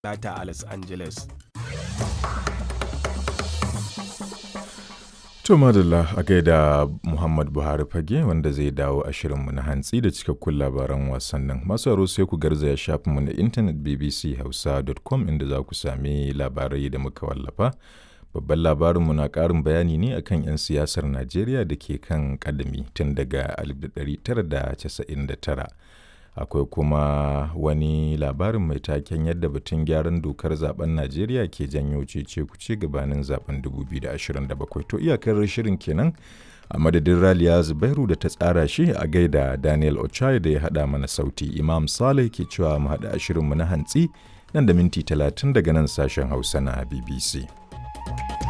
Talata a Los Angeles. To madalla a gaida Muhammad Buhari fage wanda zai dawo a shirinmu na hantsi da cikakkun labaran wasannin. Masu aro sai ku garzaya shafinmu na intanet bbchausa.com inda za ku sami labarai da muka wallafa. Babban labarinmu na ƙarin bayani ne akan 'yan siyasar Najeriya da ke kan kadami tun daga 1999. Akwai kuma wani labarin mai taken yadda batun gyaran dokar zaben Najeriya ke janyo cece kuce gabanin zaben 2027. To iyakar shirin kenan a madadin Raliya Zubairu da ta tsara shi a gaida Daniel Ochai da ya haɗa mana sauti. Imam Saleh ke cewa mu haɗa shirinmu na hantsi nan da minti 30 daga nan sashen Hausa na BBC.